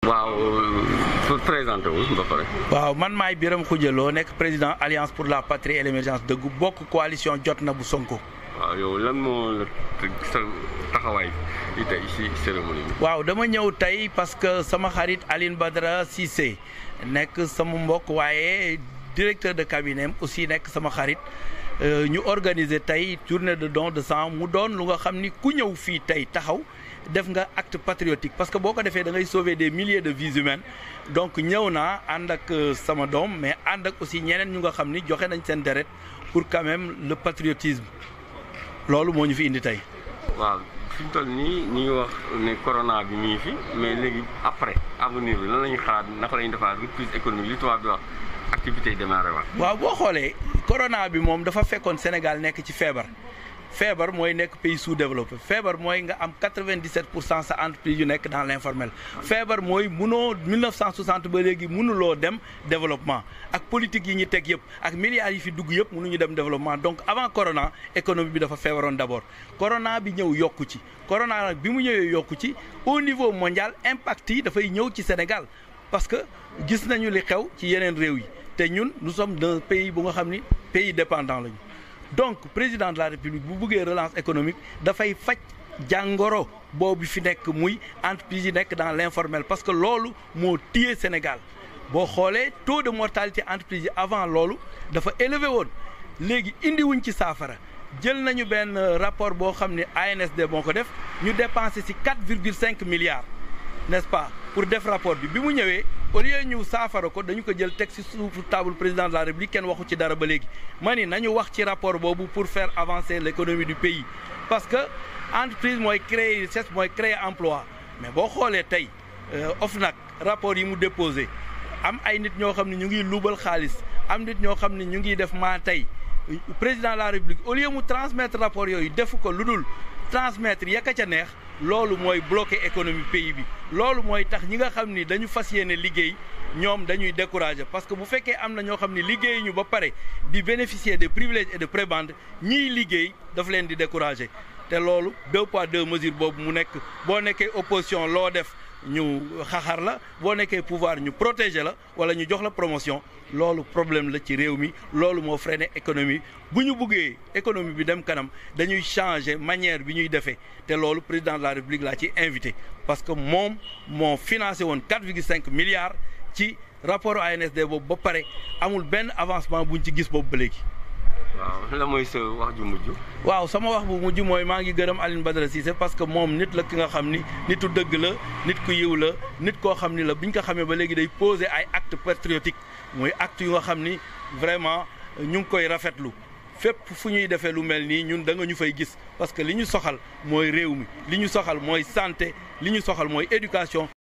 waaw pour présenter wu ba pare. waaw man maay Birame Khoudia Lo nekk président alliance pour la patrie et l' émergence dëggu bokk coalition jot na bu Sonko. waaw yow lan moo la sa taxawaay yi tey si cérémonie bi. waaw dama ñëw tey parce que sama xarit Aline Badara Cissé nekk sama mbokk waaye directeur de cabinet aussi nekk sama xarit ñu organiser tey journée de don de sang mu doon lu nga xam ni ku ñëw fii tey taxaw. def nga acte patriotique parce que boo ko defee da ngay sauver des milliers de vies humaines donc ñëw naa ànd ak sama doom mais ànd ak aussi ñeneen ñu nga xam ni joxe nañ seen deret pour quand même le patriotisme loolu moo ñu fi indi tey. waaw fi mu toll nii ñu ngi wax ne corona bi mi ngi fi mais léegi après avenir bi lan la ñuy xalaat naka la ñuy defaat reprise économique li tubaab di wax activité yi démarré waat. waaw boo xoolee corona bi moom dafa fekkoon Sénégal nekk ci feebar. feebar mooy nekk pays sous-développé feebar mooy nga am 97 pour cent sa entreprise yu nekk dans l' informel feebar mooy munoo 1960 ba léegi mënuloo dem développement ak politique yi ñu teg yëpp ak milliards yi fi dugg yëpp mënuñu dem développement donc avant corona économie bi dafa feebaroon d' abord corona bi ñëw yokku ci corona nag bi mu ñëwee yokku ci au niveau mondial impact yi dafay ñëw ci Sénégal parce que gis nañu li xew ci yeneen réew yi te ñun nous sommes d'un pays bu nga xam ni pays dépendant lañu donc président de la république bu bëggee relance économique dafay faj jàngoro boobu fi nekk muy entreprise yi nekk dans l' informel parce que loolu moo téye Sénégal boo xoolee taux de mortalité entreprise yi avant loolu dafa élevé woon léegi indiwuñ ci saafara jël nañu benn rapport boo xam ne ANSD moo ko def ñu dépensé si 4 virgule 5 milliards n' est ce pas pour def rapport bi bi mu ñëwee au lieu ñu saafara ko dañu ko jël teg ci suufu table président de la république kenn waxu ci dara ba léegi ma ni nañu wax ci rapport boobu pour faire avancer l' économie du pays parce que entreprise mooy créer richesse mooy créer emploi mais boo xoolee tey OFNAC rapport yi mu déposé am ay nit ñoo xam ne ñu ngi luubal xaalis am nit ñoo xam ne ñu ngi def maa tey président de la république au lieu mu transmettre rapport yooyu defu ko lu dul transmettre yekka ca neex loolu mooy bloqué économie pays bi loolu mooy tax ñi nga xam ni dañu fas yéene liggéey ñoom dañuy découragé parce que bu fekkee am na ñoo xam ni liggéey ñu ba pare di bénéficier de privilèges et de prébendes ñiy liggéey daf leen di découragé te loolu deux poids deux mesures boobu mu nekk boo nekkee opposition loo def ñu xaxar la boo nekkee pouvoir ñu protéger la wala ñu jox la promotion loolu problème la ci réew mi loolu moo freiné économie bu ñu buggee économie bi dem kanam dañuy changer manière bi ñuy defee te loolu président de la république laa ci invité parce que moom moo financé woon 4,5 milliards ci rapport ANSD boobu ba pare amul benn avancement buñ ci gis boobu ba léegi. waaw la mooy sa wax ju mujj. waaw sama wax bu mujj mooy maa ngi gërëm Aline Badara Cissé parce que moom nit la ki nga xam ni nitu dëgg la nit ku yiw la nit koo xam ni la biñ ko xamee ba léegi day poser ay acte patriotique muy acte yu nga xam ni vraiment ñu ngi koy rafetlu fépp fu ñuy defee lu mel nii ñun da nga ñu fay gis parce que li ñu soxal mooy réew mi li ñu soxal mooy santé li ñu soxal mooy éducation